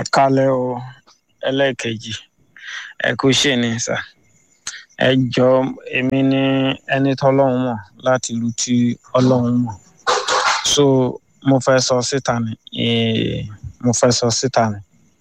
kalẹ̀ o ẹlẹ́ẹ̀kejì ẹ kú ṣe ni sà ẹ jọ èmi ní ẹni tọ́lọ́run mọ̀ láti ìlú tí ọlọ́run mọ̀ so mo fẹ́ sọ síta ni eh, mo fẹ́ sọ síta ni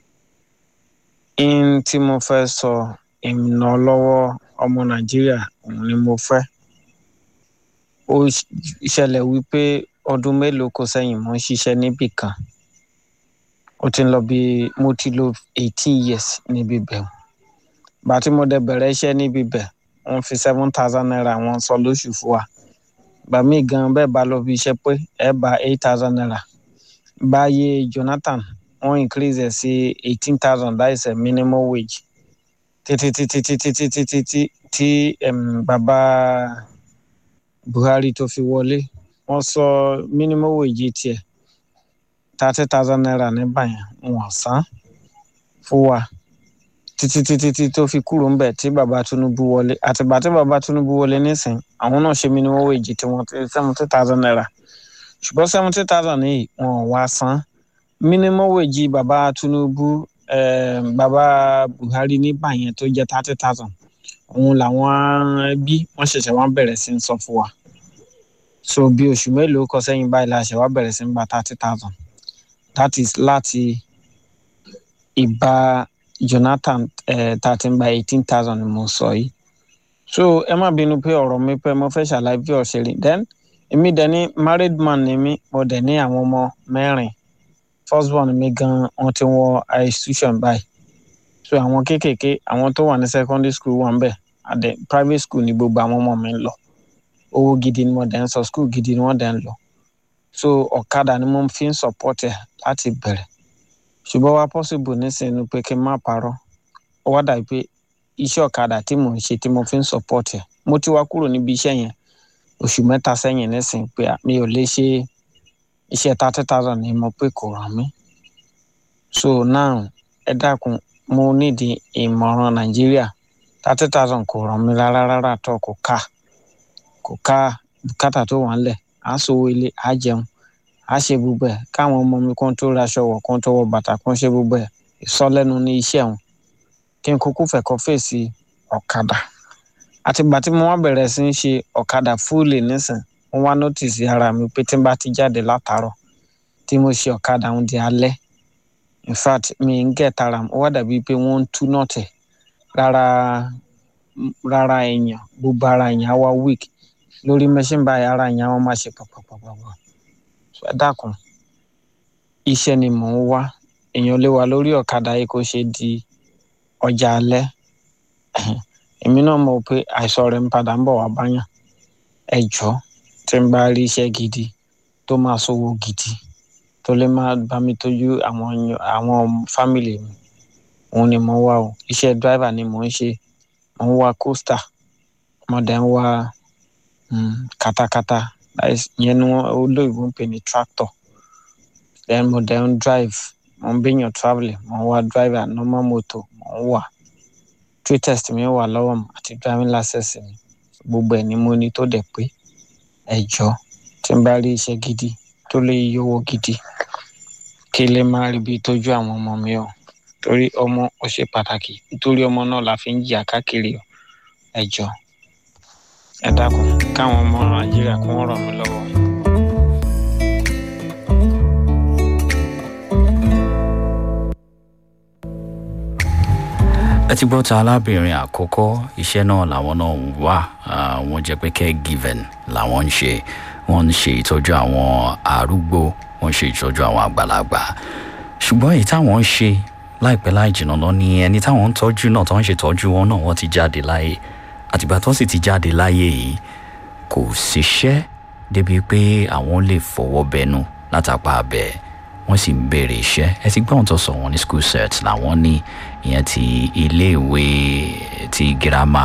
in tí mo fẹ́ sọ ìmìnà lọ́wọ́ ọmọ nàìjíríà òun ni mo fẹ́ ó ṣẹlẹ̀ wípé ọdún mélòó kò sẹ́yìn mo ń ṣiṣẹ́ níbì kan ó ti ń lọ bí mo ti lò eighteen years níbi bẹ̀ bá tí mo dẹ̀ bẹ̀rẹ̀ iṣẹ́ níbi bẹ̀ wọ́n fi seven thousand naira wọ́n sọ lóṣù fún wa gbà mí gan bẹ́ẹ̀ bá lọ bí iṣẹ́ pé ẹ bá eight thousand naira báyé Jonathan wọ́n increase ẹ̀ sí eighteen thousand that is a minimum wage títí títí títí títí títí tí bàbá Buhari tó fi wọlé wọ́n sọ minimum wage tiẹ̀ thirty thousand naira nígbà yẹn wọ́n san fún wa títí títí tí tó fi kúrò ńbẹ̀ tí bàbá Tinubu wọlé àtìgbà tí bàbá Tinubu wọlé nísìn àwọn náà ṣe minimum wage tí wọ́n ti seventy thousand naira ṣùgbọ́n seventy thousand yìí wọ́n wá san minimum wage bàbá Tinubu eh, bàbá Buhari nígbà yẹn tó jẹ́ thirty thousand òun làwọn ẹbí wọ́n ṣẹ̀ṣẹ̀ wá bẹ̀rẹ̀ sí ń sọ fún wa so bí oṣù mélòó kọ sẹ́yìn báyìí la ṣe wá bẹ̀rẹ̀ sí ń gba thirty thousand that is láti ìbá Jonathan tá a ti ń gba eighteen thousand ni mo sọ yìí so ẹ má bínú pé ọ̀rọ̀ mi pé mo fẹ́ ṣàlàyé bí ọ̀sẹ̀ rí then èmi dẹ̀ ní married man ni mí mo dẹ̀ ní àwọn ọmọ mẹ́rin first born mi gan wọ́n ti wọ institution báyìí so àwọn kéékèèké àwọn tó wà ní secondary school wà ń bẹ̀ àdẹ private school ni gbogbo àwọn ọmọ mi ń lọ owó gidi ni mo dẹ̀ ń sọ school gidi ni wọ́n dẹ̀ ń lọ so ọ̀kadà ni mo fi ń support ẹ̀ láti bẹ̀rẹ̀ ṣùgbọ́n wá possible nísìnyí pé kí n má parọ́ ó wá dàbí pé iṣẹ́ ọ̀kadà tí mò ń ṣe tí mo fi ń support ẹ̀ mo ti wá kúrò níbi iṣẹ́ yẹn oṣù mẹ́ta sẹ́yìn nísìnyí pé mi ò lè ṣe iṣẹ́ thirty thousand ni mo pé kò ràn mí so now ẹ dákun mo nídìí ìmọ̀ràn nàìjíríà thirty thousand kò ràn mí rárá rárá tó kò ká kò ká bùkátà tó wà ńlẹ̀ à ń sowó ilé à jẹun à ṣe gbogbo ẹ̀ káwọn ọmọ mi kàn tó raṣọ wọ̀ kàn tó wọ bàtà kàn ṣe gbogbo ẹ̀ ìsọlẹ́nu ní iṣẹ́ wọn kí n kúkú fẹ́ kọ́ fèsì ọ̀kadà àtìgbà tí mo wá bẹ̀rẹ̀ sí ń ṣe ọ̀kadà fúlì nísìn mo wá nọ́tìsì ara mi pé tí n bá ti jáde látàárọ̀ tí mo ṣe ọ̀kadà ń di alẹ́ in fact mi ń gẹ̀ tara ó wá dàbí pé wọ́n ń tú nọ́ọ̀tì rárá rárá èèyàn gbogbo ara èèyàn á wá weak lórí machine báyìí ara èèyàn wọn máa ṣe pàpàpàpàpà ẹ dákun iṣẹ́ ni mò ń wá èèyàn lè wà lórí ọ̀kadà yìí kó ṣe di ọjà alẹ́ èmi náà mọ̀ pé àìsàn rẹ̀ ń padà ń bọ̀ wá báyàn ẹ jọ̀ọ́ tí n bá rí iṣẹ́ gidi tó máa sówó gidi tó lè máa bá mi tọ́jú àwọn àwọn fámìlì mi òun ni mo wá o iṣẹ́ driver ni mò ń ṣe mò ń wá coaster mo dẹ̀ ń wá katakata yẹn ni olóyìnbó ń pè ní tractor then mo dẹ̀ ń drive mo ń bẹ̀yàn travelling mo ń wá driver normal motor mo ń wà trade test mi wà lọ́wọ́ mi àti driving license mi gbogbo ẹ̀ ni mo ní tó dẹ̀ pé ẹ jọ̀ọ́ tí n bá rí iṣẹ́ gidi tó lè yọwọ́ gidi kí lè má rí bí tọ́jú àwọn ọmọ mi o torí ọmọ ó ṣe pàtàkì nítorí ọmọ náà la fi ń jìyà káàkiri o ẹ jọ̀ọ́ ẹ dákun káwọn ọmọ nàìjíríà kún ràn mí lọ́wọ́. ẹ ti gbọ́ ta arábìnrin àkọ́kọ́ iṣẹ́ náà làwọn náà ń wá wọ́n jẹ́ pé caregiving làwọn ń ṣe wọ́n ń ṣe ìtọ́jú àwọn arúgbó wọ́n ń ṣe ìtọ́jú àwọn àgbàlagbà ṣùgbọ́n èyí táwọn ń ṣe láìpẹ́ láì jìnnà lọ ni ẹni táwọn ń tọ́jú náà tó ń ṣètọ́jú wọn náà wọ́n ti jáde láyé àtìgbà tó sì ti jáde láyé yìí kò síṣẹ́ débi pé àwọn lè fọwọ́ bẹnu látàpá abẹ́ wọ́n sì ń béèrè iṣẹ́ ẹ ti gbọ́n tó sọ wọn ní school set làwọn ní ìyẹn ti iléèwé ti girama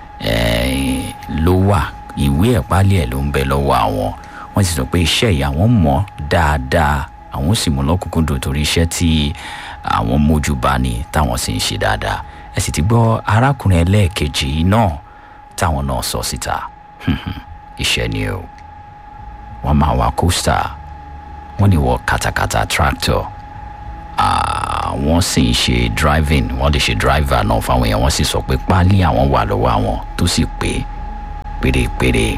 ló wà ìwé ẹ̀pálí ẹ̀ ló ń bẹ lọ́wọ́ àwọn wọ́n sì sọ pé iṣẹ́ yìí àwọn mọ̀ dáadáa àwọn sì mú lọ́kùnkúndùn torí iṣẹ́ tí àwọn mójú bá ní táwọn sì ń ṣe dáadáa ẹ sì ti gbọ́ arákùnrin ẹlẹ́ẹ̀kejì náà táwọn náà sọ síta iṣẹ́ ni o wọ́n máa wa coaster wọ́n ní wọ katakata tractor àwọn sì ń ṣe driving wọ́n lè ṣe driver náà fáwọn èèyàn wọ́n sì sọ pé páálí àwọn wà lọ́wọ́ àwọn tó sì pé pérépéré.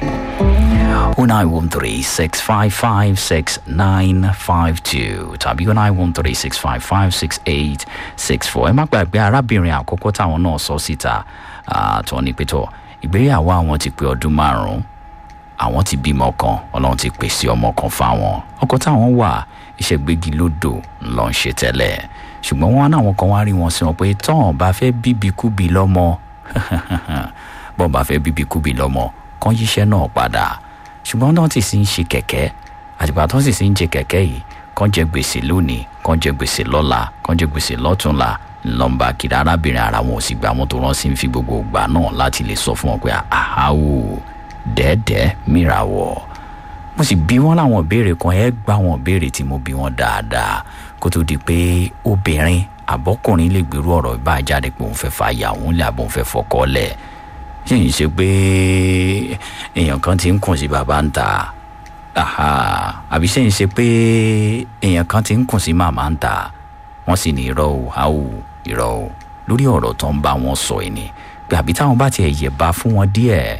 0913-655-6952 tàbí 0913-655-6864 ẹ má gbàgbé arábìnrin àkọ́kọ́ táwọn náà sọ síta tó ní pétọ́ ìgbéyàwó àwọn ti pé ọdún márùn-ún àwọn ti bímọ kan ọlọ́run ti pèsè ọmọ kan fáwọn ọkọ táwọn wà iṣẹ́ gbégi lódò ló ń ṣe tẹ́lẹ̀ ṣùgbọ́n wọn náwọn kan wá rí wọn sí wọn pé tọ́hún bá fẹ́ bíbikúbi lọ́mọ bọ́n bá fẹ́ bíbikúbi lọ́mọ kan yíṣẹ́ náà padà ṣùgbọ́n náà ti sì ń ṣe kẹ̀kẹ́ àtìgbà tó sì sì ń jẹ kẹ̀kẹ́ yìí kan jẹ gbèsè lónìí kan jẹ gbèsè lọ́la kan jẹ gbèsè lọ́túnla lọ́nba kiri arábìnrin ara wọn ò sì gbà wọn tó rán sí ń fi gbogbo ìgbà náà láti lè sọ fún wọn pé àháwò dẹ́ẹ̀dẹ́ mìràwọ̀ mo sì bí wọn láwọn ìbéèrè kan ẹ gbá wọn ìbéèrè tí mo bí wọn dáadáa kó tó di pé obìnrin àbọ́kùnrin lè gbèrú ọ̀rọ̀ ìbá jáde pé òun fẹ́ fa ìyàwó ńlẹ̀ àbọ̀ òun fẹ́ fọkọ́ lẹ̀ ṣé ń ṣe pé èèyàn kan ti ń kùn sí bàbá ń ta àbí ṣé ń ṣe pé èèyàn kan ti ń kùn sí màmá ń ta wọ́n sì ní irọ́ o àwò irọ́ o lórí ọ̀rọ̀ tó ń bá wọn sọ ẹ̀ ni pé àbí táwọn bá tiẹ̀ yẹ̀ bá fún wọn díẹ̀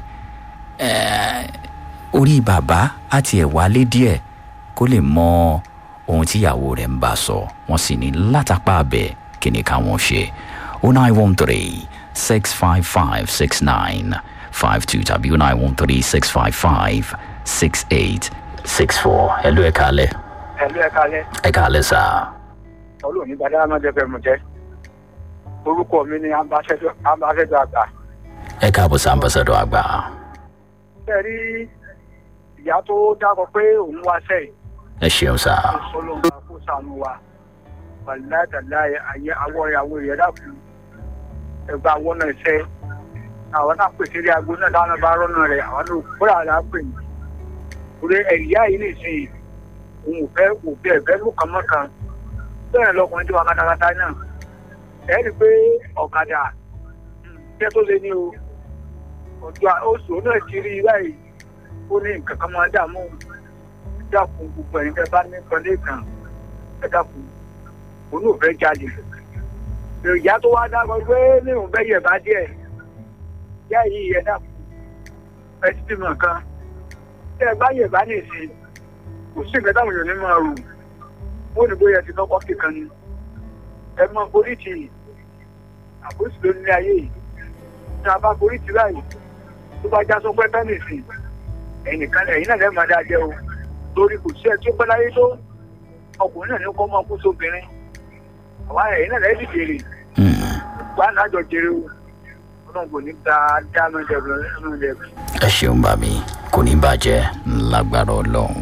orí bàbá àti ẹ̀ wálé díẹ̀ kó lè mọ ohun tíyàwó rẹ̀ ń bá sọ wọ́n sì ní látàpá abẹ kí ni káwọn ṣe o nine one three six five five six nine five two tàbí o nine one three six five five six eight six four ẹ ló ẹ kálẹ̀. ẹ ló ẹ kálẹ̀. ẹ kálẹ̀ sá. olóò ní gbadá máa jẹ fẹmú jẹ orúkọ mi ni ambassador àgbà. ẹ káàbọ̀ sí ambassador àgbà. ṣe rí ìyá tó dákọ pé òun wá sẹ́yìn. ẹ ṣeun sá. ọlọ́run kó sànù wa wàlúùdàlá ayé àwọn ìyàwó rẹ̀ dàkú ẹgbẹ́ àwọn náà ṣe àwọn náà pèsè rí aago náà dáná bá rọ́nà rẹ̀ àwọn náà kúrò àlá pè ní. orí ẹ̀yà yìí nìsín òun ò fẹ́ kò fẹ́ ẹ̀fẹ́ ló kàn mọ́ kan bẹ́ẹ̀ lọkùnrin tí wà kátàkátà náà ẹ̀ rí i pé ọ̀kadà iṣẹ́ tó lé ní o ọjọ́ oṣù náà ti rí i báyìí ó ní nǹkan kan máa dààmú dákun gbogbo ẹ̀yin fẹ́ bá ní pẹ̀lú kan ẹ dákun òun ò fẹ́ jáde ìyá tó wá dákun pé ní òun fẹ́ yẹ̀ bá díẹ̀ ìyá yìí ẹ dákun ẹ ti bímọ kan tí ẹ bá yẹ̀ bá nìsín kò sí nǹkan táwọn èèyàn ní máa rò ó ní bóyá ti lọ́kọ́ kíkan ni ẹ mọ polítì àpòsí ló ní ayé yìí ní abá polítì báyìí tó bá já sọ pé tẹ́nìsì ẹ̀yìn nìkan ẹ̀yìn náà lẹ́ẹ̀ máa dáa jẹ́ o torí kò sí ẹ tí ó pẹ́ láyé tó ọkùnrin náà ní kó máa kú sóbìnrin àwa ẹ̀yìn náà lẹ́ẹ̀ sì jèrè wà á nájọ jèrè o ọlọ́run kò ní ta dáná jẹ̀bù ẹnu jẹ̀bù. ẹ ṣeun bá mi kò ní bàjẹ́ lágbára ọlọ́run.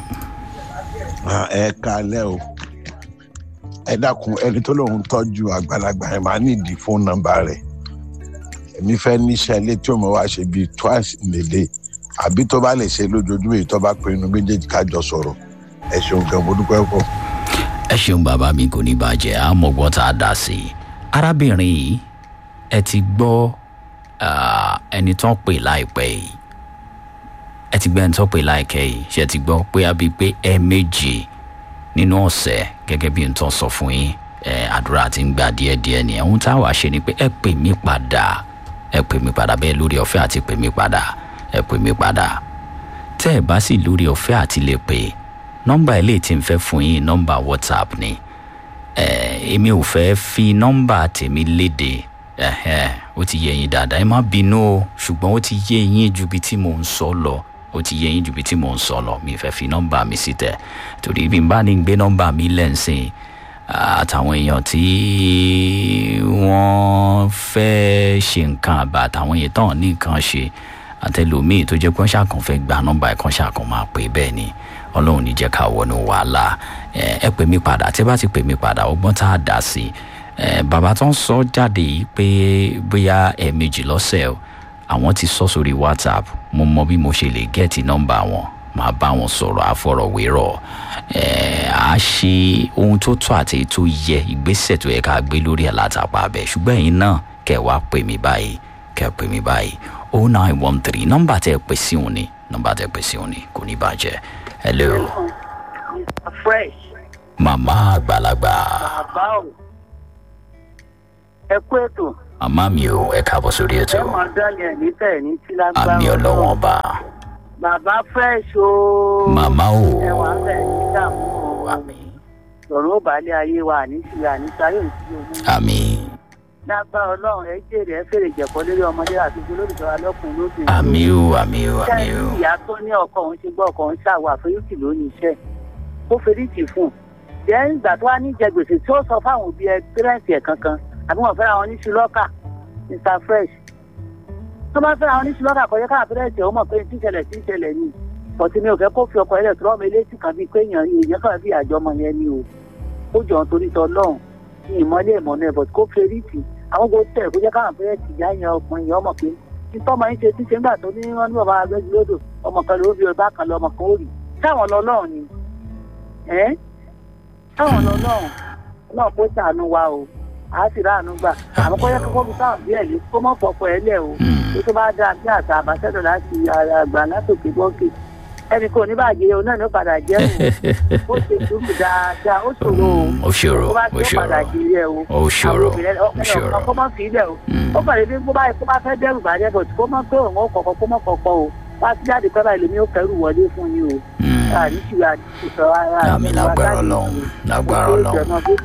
ẹ kalẹ́ o ẹ dákun ẹni tó lóun tọ́jú àgbàlagbà ẹ máa nídìí fóònù nọ́mbà rẹ̀ èmi fẹ́ níṣẹ́ ilé tí òun wá ṣe bíi twice in a day àbí tó bá lè ṣe lójoojúmọ́ èyí tó bá pe inú méjèèjì kájọ sọ̀rọ̀ ẹ ṣeun gan mo dúpẹ́ pọ̀. ẹ ṣeun bàbá mi kò ní bàjẹ́ àmọ́gbọ́n tá a dá sí i arábìnrin yìí ẹ ti gbọ́ ẹni tó ń pè láìpẹ́ yìí ẹ ti gbẹ́ ẹni tó ń pè láìpẹ́ yìí ṣe ti gbọ́ pé a bíi pé ẹ méje nínú ọ̀sẹ̀ gẹ́gẹ́ bí n tó sọ fún yín àdúrà ti ń gbà díẹ̀díẹ̀ ni ohun tá a wàá ṣe ni pé ẹ pè mí padà ẹ pè mí padà bẹ́ẹ̀ lórí ọ̀fẹ́ àti pè mí padà ẹ pè mí padà tẹ́ ẹ bá sì lórí ọ̀fẹ́ àti lè pè nọ́mbà ilé tí n fẹ́ fún yín nọ́mbà whatsapp ni èmi ò fẹ́ fi nọ́mbà tèmi léde ó ti yé yín dáadáa ẹ má bínú o ṣùgbọ́n ó ti yé yín ju bí tí mò ń sọ lọ ó ti yé yín ju bí tí mò ń sọ lọ mi fẹ́ fi nọ́mbà mi sí tẹ̀ torí bí n bá ní gbé nọ́mbà mi lẹ́ǹsìn àtàwọn èèyàn tí wọ́n fẹ́ ṣe nǹkan àbá àtàwọn èèyàn tán ní nǹkan ṣe àtẹlómíì tó jẹ́ pé wọ́n ṣàkàn fẹ́ gba nọ́mbà ẹ̀kan ṣàkàn máa pè bẹ́ẹ̀ ni ọlọ́run ní jẹ́ ká wọnú wàhálà ẹ pè mí padà tí ẹ bá ti pè mí padà ọgbọ́n tá a dà sí bàbá tó ń sọ jáde yìí pé bóyá ẹ̀ẹ̀mejì lọ́sẹ̀ o àwọn ti sọ sórí whatsapp mo mọ bí mo ṣe lè gẹ́ẹ̀tì nọ́mbà wọn máa bá wọn sọ̀rọ̀ àfọ̀rọ̀wérọ̀ à á ṣe ohun tó tọ́ àti èyí tó yẹ ìgbésẹ̀ tó yẹ ká gbé lórí ẹ̀ látàpá abẹ ṣùgbọ́n ẹ̀yin náà kẹ́ wá pè mí báyìí kẹ́ pè mí báyìí o nine one three nọ́mbà tẹ́ ẹ pè sí òun ni nọ́mbà tẹ́ ẹ pè sí òun ni kò ní bàjẹ́ hello fresh màmá àgbàlagbà bàbá ò ẹ kú ètò màmá mi ò ẹ káàbọ̀ sórí ẹ ètò mọ̀ dálẹ̀ ní tẹ̀ ní tí lágbára àmì ọlọ́wọ́n ọba bàbá fresh o màmá ò ẹ wà ń bẹ̀ ní dààmú o àmì sọ̀rọ̀ ó balẹ̀ ayé wa ní ti àníta yóò sí omi àmì lágbára ọlọ́run ẹ jèrè ẹ fèrè jẹ̀kọ́ lórí ọmọdé àti olólùfẹ́ alọ́kùnrin lóbìnrin àmì ò àmì ò àmì ò Ṣé ìyá tó ní ọkọ òun ṣe gbọ́ ọkọ òun ṣàwọ̀ àforíjì lónìí iṣẹ́ ó feríjì fún un jẹ́ ìgbà tó wá ní jẹ gbèsè tí ó sọ fáwọn òbí ẹ pẹ́rẹ́ǹtì ẹ̀ kankan àbí wọ́n fẹ́ra wọn ní ṣùlọ́kà mr fresh tó bá fẹ́ra wọn ní ṣùlọ́kà kọjá káà pẹ́rẹ́ǹtì ẹ̀ ó mọ̀ pé tí ń ṣẹlẹ̀ tí ń ṣẹlẹ̀ ni bọ̀tí mi ò fẹ́ kó fi ọkọ̀ ẹlẹ́ tó rọ́ọ̀mù eléyìí kan bíi pé èèyàn èèyàn kan bí àjọ ọmọ yẹn ni o ó jọ̀ nítorí tọ́ lọ́hùn ní ìmọ̀lẹ́ ìmọ̀nà ẹ̀ bọ̀tí kó feríjì àwọn gbogbo tẹ̀ kó jẹ́ káwọn pẹ́rẹ́ǹtì ìyá yẹn ọkùnrin yẹn ọmọ pé títọ́ máa ń ṣe tí ṣe ń gbà tó ní wọ́n ní bàbá agbẹ́jọ́dọ̀ ọmọ kan ló bí ọba kan lọ ọmọ kan ó rì táwọn lọ́lọ́run ni ẹ́ táwọn lọ́lọ́run náà kó sàánú wa o a sì ráàánú gbà àmọ́ kọ́ yẹ kókó bí táwọn bí ẹ̀ lé kó mọ̀ fọkọ ẹ lẹ̀ o tó tó bá dáa bí àṣà àbáṣẹ́dọ̀ láti àgbà látòkè bọ́ǹkì ẹnì kò ní bàjẹ́ o náà ní ó padà jẹ́ o ó ṣe dúró dáadáa ó ṣòro o Mm, ó ṣòro tó bá ó tó padà ṣòro jẹ́ ẹ o ó ṣòro àwọn obìnrin ó ọkùnrin ṣòro ọ̀kan kó má fi ilẹ̀ o Mm, ó kàn lè bí kó bá kó bá fẹ́ dẹ́rù bàjẹ́ bọ̀ tí kó má pé òun ó kọ̀kọ́ kó má kọ̀kọ́ o wá sí jáde pẹ́ báyìí lèmi ó kẹrù wọlé fún yín o mm. àní ṣì wà ní sọ ara àmì lágbára ọlọ́run lágbára ọlọ́run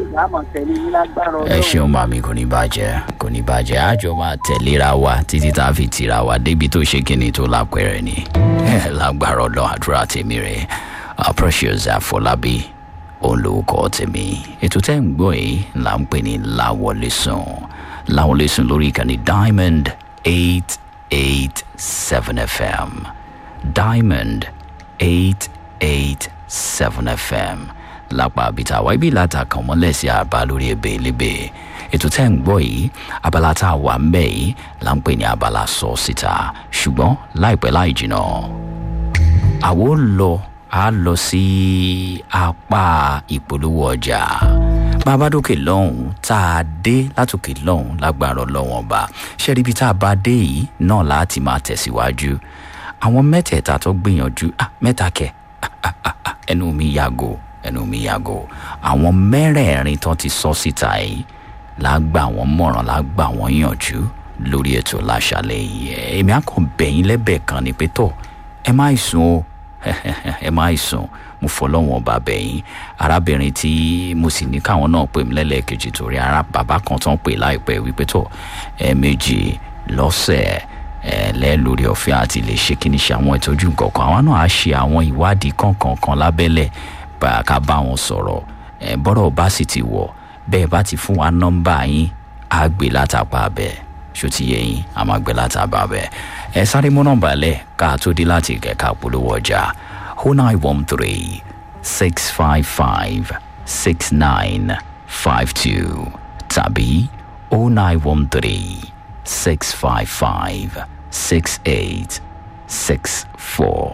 ẹ ṣeun màmí kò ní bàjẹ́ kò ní bàjẹ́ àjọ máa tẹ̀léra wa títí tá a fi tira wa débi tó ṣe kíni tó lápẹ̀rẹ̀ ni ẹ lágbára ọlọ́run àdúrà tèmi rẹ̀ uh, precious àfọlábí òun lórúkọ tèmi ètò tẹ́ ń gbọ́ yìí là ń pè ní láwọlé sùn láwọlé sùn lórí ìkànnì diamond eight eight seven fm diamond eight eight seven fm lápá abita wa ibi láta kàn mọ́lẹ̀ sí àbá lórí ebè lébè ètò tẹ́ ń gbọ́ yìí abala tá a wà ń bẹ̀ yìí là ń pè ní abala sọ síta ṣùgbọ́n láìpẹ́ láì jìnnà àwo lọ a lọ sí apá ìpolówó ọjà bàbádókè lọ́hùn tá a dé látòkè lọ́hùn lágbára ọlọ́wọ́n ọba ṣẹ́rí ibi tá a bá dé yìí náà láti máa tẹ̀síwájú àwọn mẹ́tẹ̀ẹ̀ta tó gbìyànjú ah, mẹ́ta kẹ̀ ah, ah, ah, ah, ẹnu mi yàgò ẹnu mi yàgò àwọn mẹ́rẹ̀ẹ̀rin tó ti sọ síta yìí lágbà wọn mọ̀ràn lágbà wọn yànjú lórí ètò láṣàlẹ̀ yìí ẹ, èmi á kàn bẹ̀yìn lẹ́bẹ̀ẹ́ kan ni pé tọ̀ ẹ má ì sùn o ẹ má ì sùn mo fọlọ́wọ́n ọba bẹ̀yìn arábìnrin tí mo sì ní káwọn náà pè mí lẹ́lẹ́kejì torí ara bàbá kan tó ń pè láìpẹ́ wípé tọ̀ ẹ méjì lọ́sẹ̀ ẹ lẹ́ lórí ọ̀fẹ́ àti lè ṣe kí ni ṣe àwọn ìtọ́jú nǹkan kan àwọn náà á ṣe àwọn ìwádìí kankan kan lábẹ́lẹ̀ bá a ká bá wọn sọ̀rọ̀ ẹ bọ́rọ̀ bá sì ti wọ̀ bẹ́ẹ̀ bá ti fún wa nọ́mbà yín á gbé látàpá bẹ́ẹ̀ ṣó ti yẹ yín a máa gbé látàpá bẹ́ẹ̀ ẹ sáré mú nọ́mbà lẹ̀ ká tó dé láti kẹ̀ka polówó ọjà o nine one three six five five six nine five two tàbí o nine one three six five five six eight six four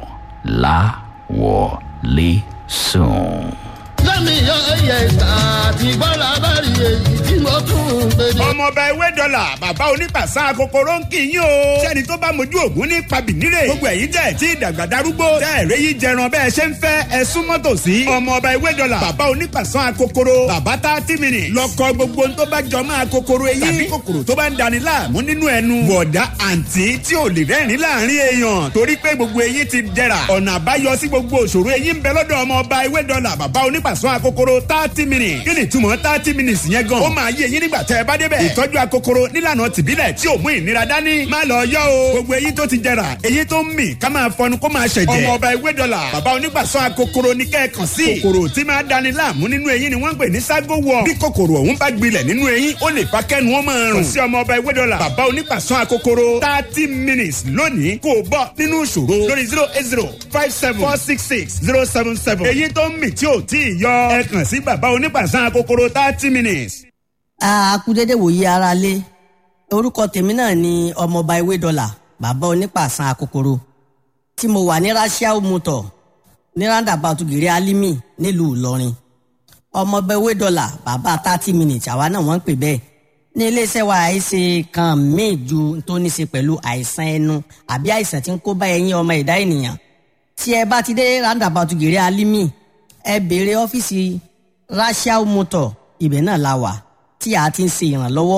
láwọlé sùn. lẹ́mi ọ̀yẹ̀ àti gbọ́dọ̀ bá rí èyí tí mo tún ń gbé ní. ọmọọba ewé dọ́là bàbá onípàṣán kòkòrò ń kì í yín o. sẹ́ni tó bá mojú ògún ní pabìnírè. gbogbo ẹ̀yin tẹ̀ tí ìdàgbà darúgbó. tẹ́ ẹ̀rẹ́ yìí jẹran bẹ́ẹ̀ ṣe ń fẹ́ ẹ súnmọ́ tòsí. ọmọọba ewé dọ́là bàbá onípàṣán kòkòrò. bàbá tá a ti mìíràn. lọkọ gbogbo tó bá jọ máa kòkòrò eyín. tàbí kòkòrò tó bá ń dani láàmú nínú ẹnu. bọ̀dá àǹtí tí ò lè rẹ́rìn láàrin èèyàn. torí pé gbogbo eyín ti dẹ̀ra. ọ̀nà àbáyọ sí gbogbo òṣòro eyín ń bẹ lọ́dọ̀ ọmọọba ewé dọ́là bàbá onípàṣán akokoro thirty minutes. kí ni túmọ̀ thirty minutes yẹn gan. ó máa yé eyín nígbà tẹ́ ẹ bá débẹ̀. ìtọ́jú akokoro nílànà tìbílẹ̀ tí ò mú ìnira dání. má lọ yọ o. gbogbo eyín tó ti jẹrà eyín tó ń mì ká máa fọnu kó máa ṣẹ̀jẹ̀. ọmọ ọba ewé dọ́là bàbá onígbàsọ akokoro ní kẹ́ẹ̀kan sí. kòkòrò tí máa dani láàmú nínú eyín ni wọ́n ń pè ní ságo wọ̀. bí kòkòrò ọ̀hún bá gbilẹ̀ nínú eyín ó lè fa kẹ́nu ó máa rùn. kò sí ọmọ ọba ewé dọ́là bàbá onígbàsọ akokoro thirty minutes lónìí kò bọ́ nínú ìṣòro lórí zero eight zero five seven four six six zero seven seven. eyín tó ń mì tí ò tí ì yọ ẹ kàn sí bàbá onígbàsọ akokoro thirty minutes. akúdédé wòye ara lé orúkọ tèmi náà ni ọmọọba ewé dọlà bàbá onípàṣán akokoro tí mo wà ní rasiao motor ní roundabout gèrè alimi nílùú ìlọrin ọmọọba ewé dọlà bàbá thirty minutes àwa náà wọ́n ń pè bẹ́ẹ̀ ní iléeṣẹ́ wa àìsè kan míì ju tó ní ṣe pẹ̀lú àìsàn ẹnu àbí àìsàn tí ń kó bá ẹyin ọmọ ẹ̀dá ènìyàn tí ẹ bá ti dé roundabout gèrè alimi ẹ béèrè ọ́fíìsì rasiao motor ibẹ̀ náà la wà tí a ti ń ṣe ìrànlọ́wọ́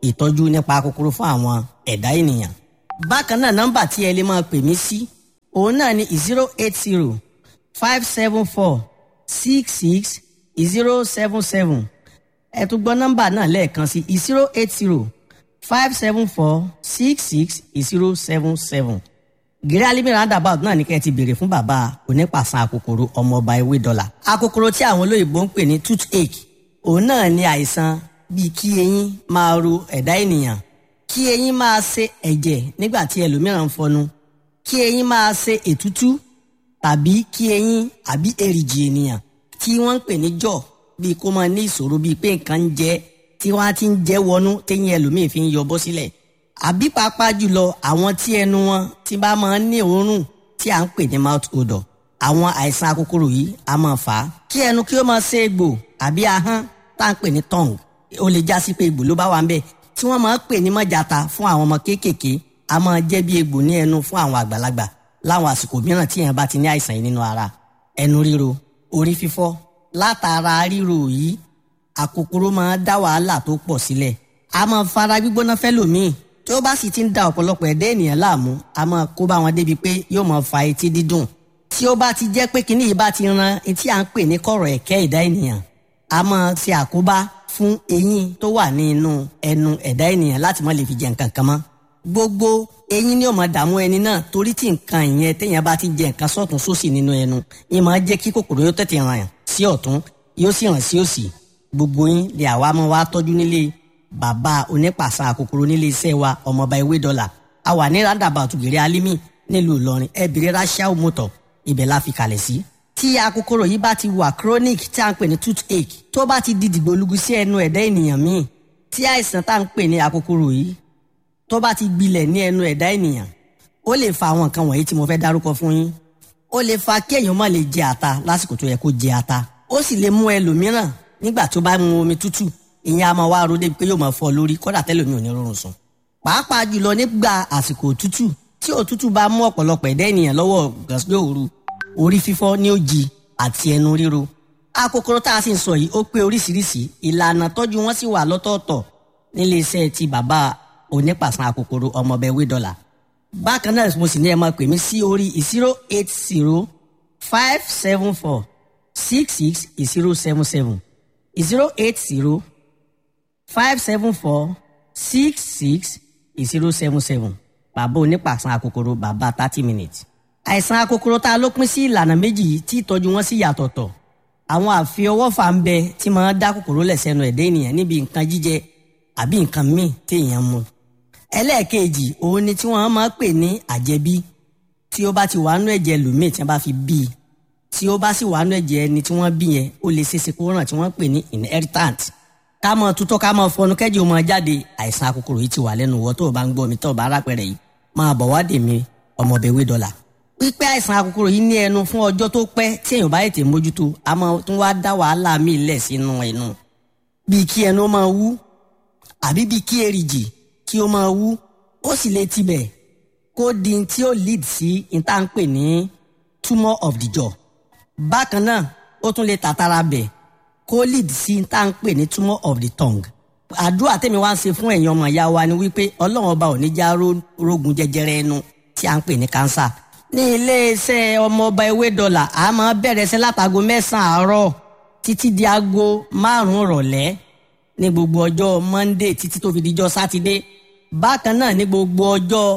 ìtọ́jú nípa kòkòrò fún àwọn ẹ̀dá ènìyàn. bákan náà nọ́mbà tí ẹ lè máa pè mí sí òun náà ni zero eight zero five seven four six six zero seven seven ẹ tún gbọ́ nọ́mbà náà lẹ́ẹ̀kan sí zero eight zero five seven four six six zero seven seven gírí alimi roundabout náà ní kẹ́ ẹ ti béèrè fún bàbá onípàṣán akòkòrò ọmọọba ewé dọ́là akòkòrò tí àwọn olóyìnbó ń pè ní toothache òun náà ní àìsàn bíi kí eyín máa ro ẹ̀dá ènìyàn kí eyín máa ṣe ẹ̀jẹ̀ nígbà tí ẹlòmíràn ń fọnu kí eyín máa ṣe ètútú tàbí kí eyín àbí èrìgì ènìyàn tí wọ́n ń pè ní jaw bíi kó máa ní ìṣòro bíi pé nǹkan ń jẹ tí wọ́n á ti ń jẹ́ wọnú téyín ẹlòmíì fi ń yọ bọ́ sílẹ̀ àbí pàápàá jùlọ àwọn tí ẹnu wọn ti bá máa ń ní òórùn tí à ń pè ní mouth odor àwọn àìsàn akókòrò yìí a máa fà á kí ẹnu kí ó máa ṣe egbò àbí ahọ́n tá à ń pè ní tongue ó lè já sí pé egbò ló bá wà ń bẹ̀ tí wọ́n máa ń pè ní mọ́jàta fún àwọn ọmọ kéékèèké a máa jẹ́ bí egbò ní ẹnu fún àwọn àgbàlagbà láwọn àsìkò mìíràn tí èèyàn bá ti ní àìsàn yìí nínú ara ẹnu ríro orí fífọ́ látara ríro yìí àkókòrò máa dá wàhálà tó pọ̀ sílẹ̀ a máa fara gbígbóná fẹ́lòmíì tí ó bá sì ti ń da ọ̀pọ̀lọpọ̀ ẹ̀dá ènìyàn láàmú a máa kó bá wọn débi pé yóò máa fa etí dídùn tí ó bá ti jẹ́ pé kinní yìí bá ti ran etí à ń pè ní kọ̀rọ̀ ẹ̀kẹ́ ẹ̀dá ènìyàn a máa ṣe àkóbá fún eyín tó wà ní inú ẹnu ẹ̀dá ènìyàn láti má lè fi jẹ nǹkan kan mọ́ gbogbo eyín ni ó máa dààmú ẹni náà torí tí nǹkan ìyẹn téèyàn bá ti jẹ nǹkan sọ́tún sósì nínú ẹnu yìí máa jẹ́ kí kòkòrò yóò tètè ràn sí ọ̀tún yóò sì ràn sí òsì gbogbo yín lè àwa máa wá tọ́jú nílé bàbá onípàṣà kòkòrò nílé iṣẹ́ wa ọmọọba ewé dọ́là a wà ní roundabout gèrè alimi nílùú ìlọrin ẹbìrì rachel motor ibẹ̀ la fi kalẹ̀ sí. tí akòkòrò yìí bá ti wà chronic tí a ń pè ní toothache tó bá ti di dìgbòlugu sí ẹnu ẹ̀dá ènìyàn míì tí àìsàn tá à ń pè ní akòkòrò yìí tó bá ti gbilẹ̀ ní ẹnu ẹ̀dá ènìyàn ó lè fa àwọn nǹkan wọ̀nyí tí mo fẹ́ dárúkọ fún yín ó lè fa kí èèyàn má lè jẹ ata lásìkò tó yẹ kó jẹ ata ó sì lè mú ẹlòmíràn nígbà tó bá mu omi tútù ìyẹn a máa wá ro débi pé yóò máa fọ́ lórí kódà tẹ́lẹ̀ mi ò ní rọrùn sùn. pàápàá jùlọ nígbà àsìkò òtútù tí òtútù bá mú ọ̀pọ̀lọpọ̀ ẹ̀dá ènìyàn lọ́wọ́ gàsílẹ̀ òru orí fífọ́ ní òjì àti ẹnu ríro. akòkòrò tá a sì ń sọ yìí ó pé oríṣiríṣi ìlànà tọ́jú wọn sì wà lọ́tọ̀ọ̀tọ̀ nílé iṣẹ́ ti bàbá onípàṣán akòkòrò ọmọọbẹ̀ wé dọ́là. bákan náà mo sì ní ẹ máa pè mí sí orí zero eight zero five seven four six six zero seven seven zero eight zero five seven four six six zero seven seven bàbá onípàṣán akòkòrò bàbá thirty minutes. àìsàn akòkòrò tá a ló pín sí ìlànà méjì yìí tí ìtọ́jú wọn sì yàtọ̀tọ̀ àwọn àfiọwọ́fà ń bẹ tí máa dá kòkòrò lẹ̀ sẹ́nu ẹ̀dá ènìyàn níbi nǹkan jíjẹ àbí nǹkan míì téèyàn mu. ẹlẹ́ẹ̀kejì òun ni tí wọ́n máa pè ní àjẹbí tí ó bá ti wà nú ẹ̀jẹ̀ lòmíì tí wọ́n bá fi bí i tí ó bá sì wà nú ẹ̀jẹ̀ ẹni tí wọ́n bí yẹn ó lè ṣeéṣe kó ràn tí wọ́n pè ní inheritant ká mọ tutọ́ ká mọ fọnú kẹ́jì ó mọ jáde àìsàn akòkòrò yìí ti wà lẹ́nu wọ́ tó o bá ń gbọ́ mi tó o bá rápẹ̀rẹ̀ yìí máa bọ̀ wá dè mí ọmọbẹ̀wé dọ́là. pípẹ́ àìsàn akòkòrò yìí ní ẹnu fún ọjọ́ tó pẹ́ tí èèyàn bá ètè mójútó a máa tún wá dá wàhálà míì lẹ̀ sínú ẹnu. bíi kí ẹnu máa wú àbí bíi kí èrìgì kí ó máa wú ó sì lè tibẹ̀ kó di tí ó lead sí ìtànpè ní tumor of the jaw. bákan náà ó tún lè tàtàrà bẹ̀ kó lead sí tá à ń pè ní tumor of the tongue. àdúrà tèmi wá ń ṣe fún ẹ̀yin ọmọ ìyá wa ni wípé ọlọ́run ọba ò ní já rógun jẹjẹrẹ ẹnu tí à ń pè ní cancer. ní iléeṣẹ́ ọmọọba ewé dọ́là a máa bẹ̀rẹ̀ sí látago mẹ́sàn-án àárọ̀ títí di aago márùn-ún rọ̀lẹ́ ní gbogbo ọjọ́ monday títí tó fi dijọ́ sátidé bákan náà ní gbogbo ọjọ́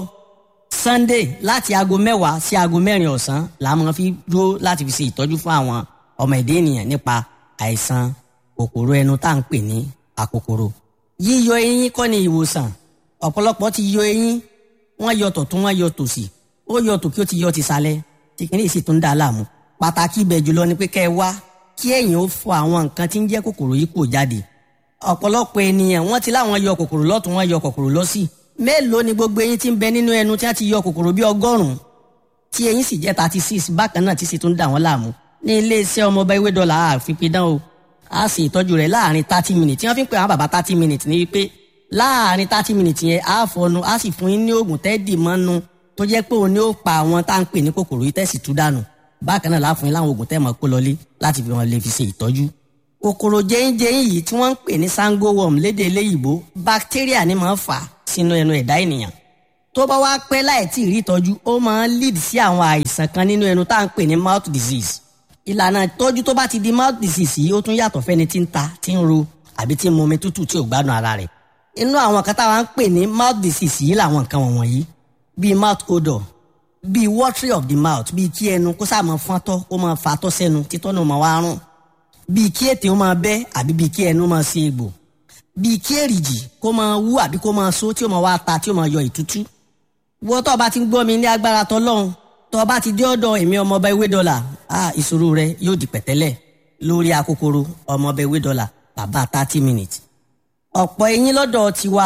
sunday láti aago mẹ́wàá sí aago mẹ́rin ọ̀sán la máa fi dúró láti fi ṣe ìtọ́jú fún àwọn ọmọ ẹ̀dá ènìyàn nípa àìsàn kòkòrò ẹnu tá à ń pè ní àkòkòrò. yíyọ eyín kọ́ ni ìwòsàn ọ̀pọ̀lọpọ̀ ti yọ eyín wọ́n yọ tọ̀tún wọ́n yọ tòsì ó yọ tòkí ó ti yọ ti sálẹ̀ tí kìíní sì tún dà láàmú. pàtàkì ibẹ̀ jùlọ ni pé kẹ́ ẹ wá kí ẹ̀yin ó fọ àwọn nǹkan tí ń jẹ́ kòkòrò yìí kò jáde. ọ̀pọ̀lọpọ̀ ènìyàn wọ́n ti láwọn yọ kòkòrò lọ́tún wọ́n yọ kòkòrò lọ́sì mélòó ni gbogbo eyín tí ń bẹ nínú ẹnu tí wọ́n ti yọ kòkòrò bí ọgọ́rùn-ún tí eyín sì jẹ́ thirty six bákan náà tí sì tún dà wọ́n láàmú ní iléeṣẹ́ ọmọọba ewé dọ́là àfipidán o a sì ìtọ́jú rẹ̀ láàrin thirty minutes tí wọ́n fi ń pè àwọn bàbá thirty minutes ní wípé láàrin thirty minutes yẹn a fọnu a sì fún yín ní oògùn tẹ́ẹ̀dì mọ́nu tó jẹ́ pé òun ni ó pa àwọn tá à ń pè ní kòkòrò yìí tẹ̀sí tú dànù bákan náà láàfún yín láwọn oògùn tẹ́ẹ̀ mọ́ kó lọlé láti fi wọn lè fi ṣe ìtọ́jú kòkòrò jẹ́yìnjẹ́yìn yìí tí wọ́n ń pè ní sango worm lédè eléyìíbó bacteria ni máa ń fà sínú ẹnu ẹ̀dá ènìyàn tó bá wá pẹ́ láì tí ì rí ìtọ́jú ó máa ń lead sí àwọn àìsàn kan nínú ẹnu tá à ń pè ní mouth disease ìlànà ìtọ́jú tó bá ti di mouth disease yìí ó tún yàtọ̀ fẹ́ni tí ń ta tí ń ro àbí tí ń mu omi tútù tí ò gbádùn ara rẹ̀ inú àwọn kan táwa ń pè ní mouth disease yìí làwọn nǹkan wọ̀nyí bíi mouth odor bíi watery of the mouth bíi kí ẹnu kó sáà máa fọ́ntọ́ kó máa fàtọ́ sẹ́nu títọ́ náà máa wá rùn bíi kí ètè ó máa bẹ́ àbí bíi kí ẹnu máa ṣe egbò bíi kí èrìjì kó máa wú àbí kó máa so tí ó máa wá ta tí ó máa yọ ìtútú wọ́n tó o bá ti ń gbọ́ mi ní agbára tọ́lọ́run tó o bá ti dé ọ̀dọ̀ èmi ọmọọba ewé dọ́là ah ìṣòro rẹ yóò di pẹ̀tẹ́lẹ̀ lórí akókòrò ọmọọba ewé dọ́là bàbá thirty minutes ọ̀pọ̀ eyín lọ́dọ̀ tiwa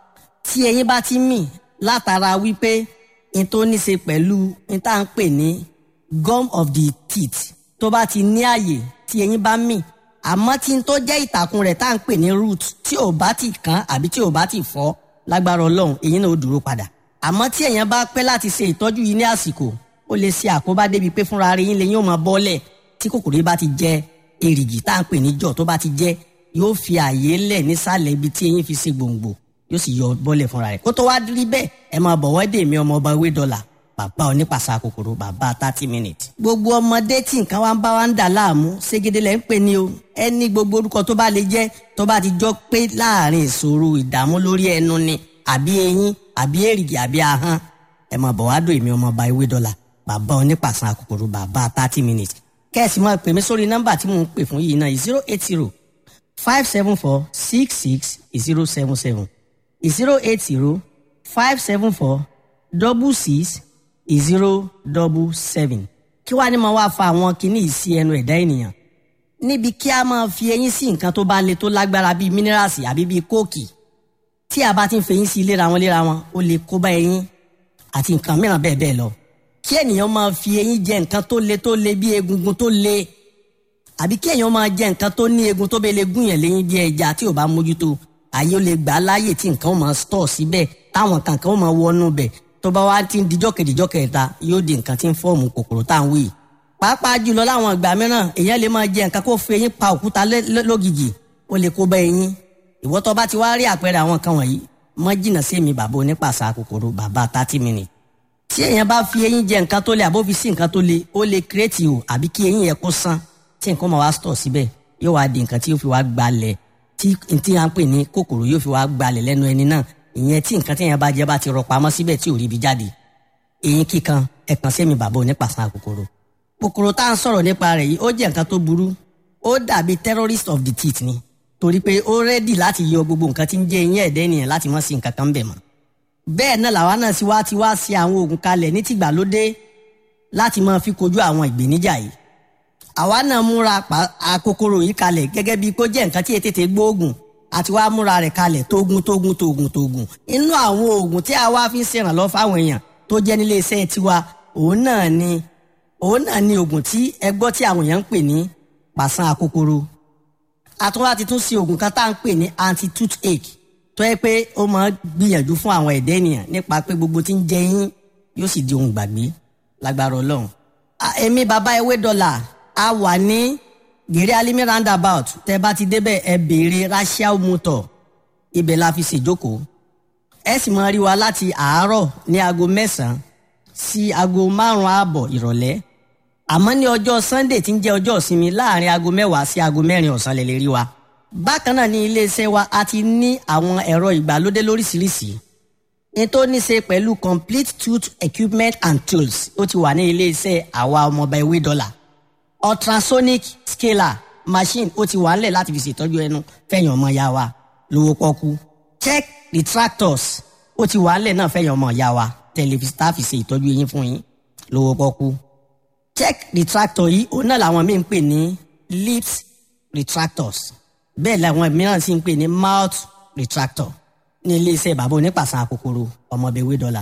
tí eyín bá ti mì látara wípé n tó ní ṣe pẹ̀lú n tá à ń pè ní gum of the teeth tó bá ti ní àyè tí eyín bá mì àmọ́ tí n tó jẹ́ ìtàkùn rẹ̀ tá à ń pè ní root tí ò bá ti kán àbí tí ò bá ti fọ́ lágbára ọlọ́run eyín náà ó dúró padà àmọ́ tí èèyàn bá pẹ́ láti ṣe ìtọ́jú yìí ní àsìkò ó lè ṣe àkóbá débi pé fúnra rẹ̀ yín lè yín ó máa bọ́lẹ̀ tí kòkòrò yìí bá ti jẹ èrìgì tá à ń pè ní jọ̀ tó bá ti jẹ yóò fi àyè lẹ̀ nísàlẹ̀ ibi tí eyín fi ṣe gbòǹgbò yóò sì yọ bọ́lẹ̀ fúnra rẹ̀ kó tó wá rí bẹ́ẹ̀ ẹ máa bọ̀ wọ́dé mi ọmọ ọba ewé dọ́là bàbá onípàṣà kòkòrò bàbá thirty minutes. gbogbo ọmọdé tí nǹkan wá ń bá wa ń dà láàmú ségede lẹ́ ń pè ní o ẹni gbogbo orúkọ tó bá lè jẹ́ tó bá ti jọ pé láàrin ìṣòro ìdààmú lórí ẹnu ni àbí eyín àbí èrìgì àbí ahọ́n ẹ máa bọ̀ wá dò èmi ọmọ ọba ewé dọ́là bàbá onípàṣà kòkòrò bàbá thirty minutes kẹ́ẹ̀sì máa pè mí sórí nọ́mbà tí mò ń pè fún yìí náà zero eight zero five seven four six six zero seven seven zero eight zero five seven four double six zero double seven kí wàá ní máa wá fa àwọn kinní yìí sí ẹnu ẹ̀dá ènìyàn níbi kí a máa fi eyín sí nǹkan tó bá le tó lágbára bíi mínírààsì àbí bíi kóòkì tí a bá ti ń fẹyín sí léra wọn léra wọn ó lè kó bá eyín àti nǹkan mìíràn bẹ́ẹ̀ bẹ́ẹ̀ lọ kí ènìyàn máa fi eyín jẹ nǹkan tó le tó le bí egungun tó le àbí kí èèyàn máa jẹ nǹkan tó ní egun tó bẹ lè gún yẹn léyìn bí ẹja tí ò bá mójútó àyè ó lè gbà á láàyè tí nǹkan ó máa stọ̀ síbẹ̀ táwọn kankan ó máa wọnú bẹ̀ tó bá wá ti ń dijọ́ kejìjọ́ kẹta yóò di nǹkan tí ń fọ́ọ̀mù kòkòrò tá à ń wí. pàápàá jùlọ láwọn ìgbà mìíràn èèyàn lè máa jẹ nǹkan kó fi eyín pa òkúta lógìjì ó lè kó bá eyín ìwọ tó bá ti wá rí àpẹẹrẹ àwọn kan wọ̀nyí mọ́ jìnnà sí mi bàbá onípàṣà kòkòrò bàbá thirty minutes tí èèyàn bá fi eyín jẹ nǹkan tó le àbó fi sí nǹkan tó le ó lè kírètì o àbí kí eyín yẹn kó sán tí nǹkan máa wá stọ̀ síbẹ̀ yóò wá di nǹkan tí yóò fi wá gbalẹ̀ tí tí à ń pè ní kòkòrò yóò fi wá gbalẹ̀ lẹ́nu ẹni náà ìyẹn tí nǹkan tí èèyàn bá jẹ bá ti rọ pamọ́ síbẹ̀ tí ò rí ibi jáde eyín kíkan ẹ̀kan sẹ́mi bàbá onípàṣán kòkòrò kòkòrò tá à ń sọ̀rọ̀ nípa rẹ̀ yìí ó jẹ́ nǹkan tó burú ó dàbí terrorist of the teeth ni torí pé ó rẹ́dì láti yọ gbogbo nǹkan tí ń jẹ́ eyín ẹ̀dẹ́ ènìyàn láti mọ́ sí nǹkan kan bẹ̀ mọ́ bẹ́ẹ̀ náà làwa náà sì wá ti wá sí àwọn oògùn kalẹ̀ ní tìgbàlódé láti máa fi kojú àwọn ìgbéníjà yìí àwa náà múra àkókòrò yìí kalẹ̀ gẹ́gẹ́ bíi kó jẹ́ nǹkan tí ètètè gbóògùn àti wá múra rẹ̀ kalẹ̀ tógun tógun tógun tógun inú àwọn oògùn tí a wá fi ń ṣèrànlọ́ fáwọn èèyàn tó jẹ́ nílé iṣẹ́ tiwa òun náà ni òun náà ni oògùn tí ẹ gbọ́ tí àwọn èèyàn ń pè ní pàṣán àkókòrò àtúnwá ti tún sí oògùn kan tá à ń pè ní anti toothache tó yẹ pé ó máa gbìyànjú fún àwọn ẹ̀dá ènìyàn nípa pé gbogbo tí ń jẹ yín yóò sì di ohun gbàgbé lágbára ọlọ́run. èmi bàbá ewé dọ́là a wà ní gèrè alimi roundabout tẹ bá ti débẹ̀ ẹ béèrè rachel motor ibẹ̀ la fi ṣèjókòó ẹ sì máa rí wa láti àárọ̀ ní aago mẹ́sàn-án sí aago márùn-ún ààbọ̀ ìrọ̀lẹ́ àmọ́ ní ọjọ́ sunday tí ń jẹ́ ọjọ́ ìsinmi láàrin aago mẹ́wàá sí aago mẹ́rin ọ̀sán lè lè rí wa bákan náà ní iléeṣẹ́ wa a ti ní àwọn ẹ̀rọ ìgbàlódé lóríṣiríṣi ní tó ní ṣe pẹ̀lú complete tooth equipment and tools ó ti wà ní iléeṣẹ́ àwa ọmọọba ewé dọ́là ultrasonic scaler machine ó ti wà ńlẹ̀ láti fi ṣètọ́jú ẹnu fẹ̀yìn ọmọ ya wa lówó pọ́kú check retractors ó ti wà ńlẹ̀ náà fẹ̀yìn ọmọ ya wa tẹlifíṣítà fi ṣe ìtọ́jú eyín fún yín lówó pọ́kú check retractor yìí òun náà làwọn míì ń pè ní lips retractors bẹ́ẹ̀ làwọn mìíràn sì ń pè ní mouth retractor ní iléeṣẹ́ bàbá onípàṣán àkókòrò ọmọbẹ̀wé dọ́là.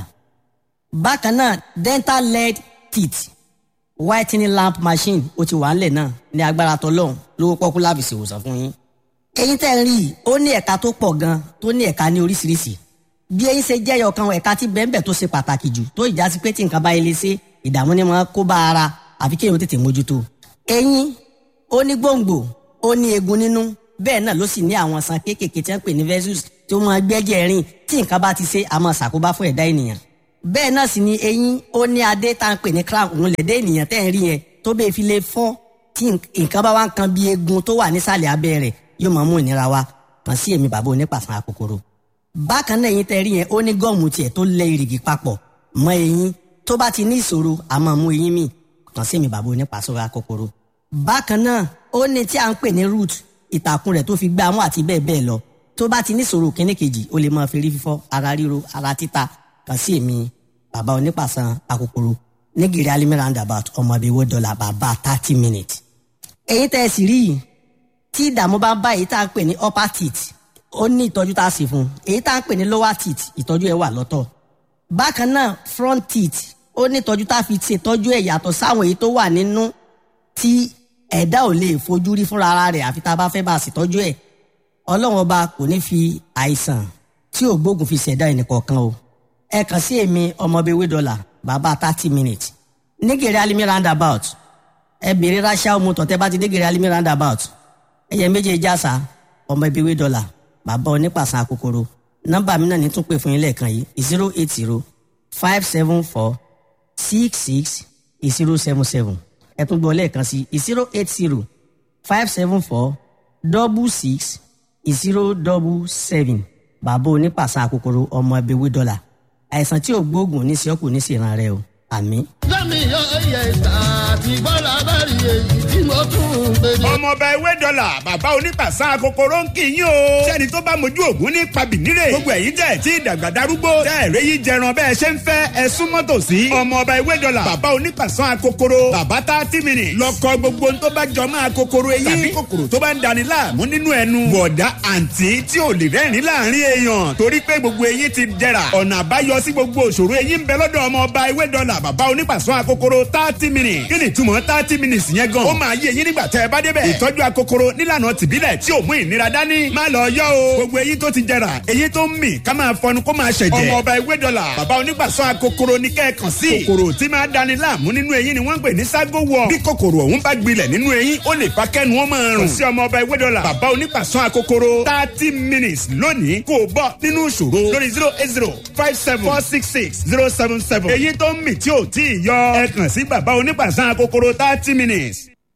bákan náà dental lead teeth whitening lamp machine ó ti wà ńlẹ̀ náà ní agbára tọlọ́hún lówó pọ́kú láfi ṣèwòsàn fún yín. eyín tẹ́ ń rí i ó ní ẹ̀ka tó pọ̀ gan tó ní ẹ̀ka ní oríṣiríṣi bí eyín ṣe jẹ́yọ̀ kan ẹ̀ka tí bẹ́ẹ̀nbẹ́ tó ṣe pàtàkì jù tó ìjà sí pé tí nǹkan bá ilé ṣe ìdààmú ni wọ́n kó bá ara àfi kéèyàn tètè mójútó. eyín ó ní gbòǹgbò ó ní eegun nínú bẹ́ẹ̀ náà ló sì ní àwọn san kéékèèké tí wọ́n pè ní vessels tí ó máa gbẹ́jẹ̀ rìn tí nǹkan bá ti ṣe àmọ́ ṣàkóbá fún ẹ̀dá ènìyàn bẹ́ẹ̀ náà sì ni eyín ó ní adé tá à ń pè ní crown òun lẹ̀dẹ́ ènìyàn tẹ́ ń rí yẹn tó bẹ́ẹ̀ fi lè fọ́ tí nǹkan bá wá ń kan bí eegun tó wà nísàlẹ̀ abẹ́ rẹ̀ yóò máa mú ìnira wá kàn sí èmi bàbá onípàṣán akòkòrò bákan náà eyín tẹ́ rí yẹn ó ní gọ́ọ̀mù tiẹ̀ tó lẹ ìrìgì papọ̀ mọ́ eyín tó bá ti ní ìṣòro àmọ́ mú eyín mi kàn sí èmi bàbá onípàṣán akòkòrò bákan náà ó ní tí à ń pè ní root ìtàkùn rẹ̀ tó fi gbá mú àti bẹ́ẹ̀ bẹ́ẹ̀ lọ tó bá ti ní ìṣòro kíní kejì ó lè máa fi rí fífọ́ ara ríro ara títa kàn sí èmi bàbá onípàṣán akòkòrò nígìrì alimi roundabout ọmọ ibi owó dọ́là bàbá thirty minutes. èyí tẹ́ ẹ sì rí yìí tí ìdààmú bá ń bá èyí tá à ń pè ní upper teeth ó ní ìtọ́jú tá a sì fún un èyí tá à ń pè ní lower teeth ìtọ́jú ẹ̀ wà lọ́tọ̀. bákan náà front teeth ó ní ìtọ́jú tá a fi ṣètọ́jú ẹ̀ yàtọ̀ sáwọn èyí tó wà nínú tí ẹ̀dá ò lè fojú rí fúnra ara rẹ̀ àfi tá a bá fẹ́ bá a ṣètọ́jú ẹ̀ ọlọ́run ọba kò ní fi àìsàn tí ò gbógun fi ṣẹ̀dá ẹnìkọ̀ọ̀kan o ẹ kàn sí èmi ọmọbewé dọ́là bàbá thirty minutes nígèrè alimi roundabout ẹ bèrè ránṣẹ́ ọmọ tọ̀tẹ́ bá ti nígèrè alimi roundabout ẹyẹ méjèèjì àṣà ọmọbewé dọ́là bàbá onípàṣán akòkòrò nọ́mbà mi náà ní tún pè fún yín lẹ́ẹ̀kan yìí zero eight zero five seven four six six zero seven seven ẹ tún gbọ́ lẹ́ẹ̀kan sí zero eight zero five seven four double six zero double seven bàbá onípàṣán akòkòrò ọmọ ẹbẹ̀wé dọ́là àìsàn tí ò gbóògùn ní sẹ́kù ní sèràn rẹ o àmín. lẹ́mi oyè ìta àti bọ́lá bá rí èyí tí mo tún ń gbèdé. ọmọọba ewé dọ́là bàbá onípàṣán kòkòrò ń kì í yín o. sẹ́ni tó bá mojú ògún ní pabìnírè. gbogbo ẹ̀yin tẹ̀ tí ìdàgbà darúgbó. tẹ́ ẹ̀rẹ́ yìí jẹran bẹ́ẹ̀ ṣe ń fẹ́ ẹ súnmọ́ tòsí. ọmọọba ewé dọ́là bàbá onípàṣán kòkòrò. bàbá tá a ti mìíràn. lọ́kọ gbogbo tó bá jọ máa kòkòrò eyín. tàbí kòkòrò tó bá ń dani láàmú nínú ẹnu. bọ̀dá àǹtí tí ò lè rẹ́rìn láàrin èèyàn. torí pé gbogbo eyín ti dẹ̀ra. ọ̀nà àbáyọ sí gbogbo òṣòro eyín ń bẹ lọ́dọ̀ ọmọọba ewé dọ́là bàbá onípàṣán akokoro thirty minutes. kí ni túmọ̀ thirty minutes yẹn gan. ó máa yé eyín nígbà tẹ́ ẹ bá débẹ̀. ìtọ́jú akokoro nílànà tìbílẹ̀ tí ò mú ìnira dání. má lọ yọ o. gbogbo eyín tó ti jẹrà eyín tó ń mì ká máa fọnu kó máa ṣẹ̀jẹ̀. ọmọ ọba ewé dọ́là bàbá onígbàsọ akokoro ní kẹ́ẹ̀kan sí. kòkòrò tí máa dani láàmú nínú eyín ni wọ́n ń pè ní ságo wọ̀. bí kòkòrò ọ̀hún bá gbilẹ̀ nínú eyín ó lè fa kẹ́nu wọn máa rùn. kò sí ọmọ ọba ewé dọ́là bàbá onígbàsọ akokoro thirty minutes lónìí kò bọ́ nínú ìṣòro lórí zero eight zero five seven four six six zero seven seven. eyín tó ń mì tí ò tí ì yọ ẹ kàn sí bàbá onígbàsọ akokoro thirty minutes.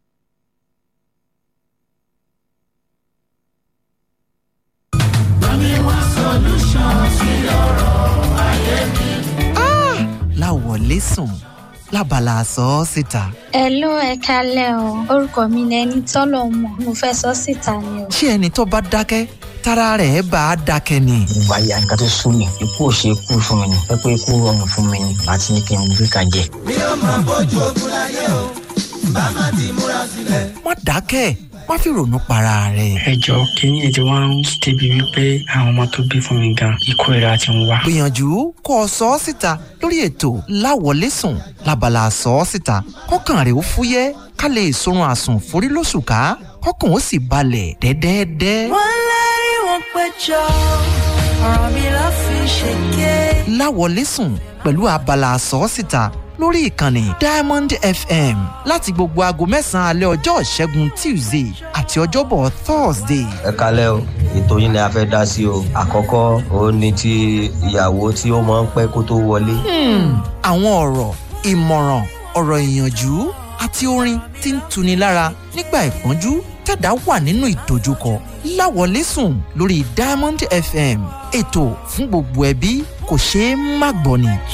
láwọlé sùn lábala sọ ọ́ síta. Hello ẹ kalẹ́ o orúkọ mi ni ẹni tọ́lọ̀ mọ̀ mo fẹ́ sọ síta ni o. ṣé ẹni tó bá dákẹ́ tára rẹ̀ bá a dákẹ́ ni. ìgbà yà nǹkan tó sún mi ikú ò ṣe ikú fún mi ni ẹ pé ikú rọrùn fún mi ni àti ní kí n gbé kan jẹ. mi ò máa bójú ogun láyé o bá má ti múra sílẹ̀. má dákẹ́ má fi ronú para rẹ̀. ẹ jọ kínní ètò wa ń débi wípé àwọn ọmọ tó bí fún mi gan ikú ìra ti ń wá. gbìyànjú kó o sọ ọ́ síta lórí ètò láwọlé sùn lábala sọ ọ́ síta kọ́kàn rẹ̀ ó fúyẹ́ ká lè sorun àsùn forí lóṣù ká kọ́kàn ó sì balẹ̀ dẹ́dẹ́dẹ́. wọ́n lérí wọn péjọ ọ̀rọ̀ mi ló fi ṣèké. láwọlé sùn pẹ̀lú abala sọ ọ́ síta lórí ìkànnì diamond fm láti gbogbo aago mẹ́sàn-án alẹ́ ọjọ́ ìṣẹ́gun tuesday àti ọjọ́bọ̀ thursday. ẹ kalẹ́ o ètò yín ni a fẹ́ dá sí o àkọ́kọ́ òun ni ti ìyàwó tí ó máa ń pẹ́ kó tó wọlé. àwọn ọ̀rọ̀ ìmọ̀ràn ọ̀rọ̀ ìyànjú àti orin tí ń tuni lára nígbà ìpọ́njú tẹ̀dá wà nínú ìdojúkọ láwọlé sùn lórí diamond fm ètò fún gbogbo ẹbí kò ṣeé má gbọ́ ni.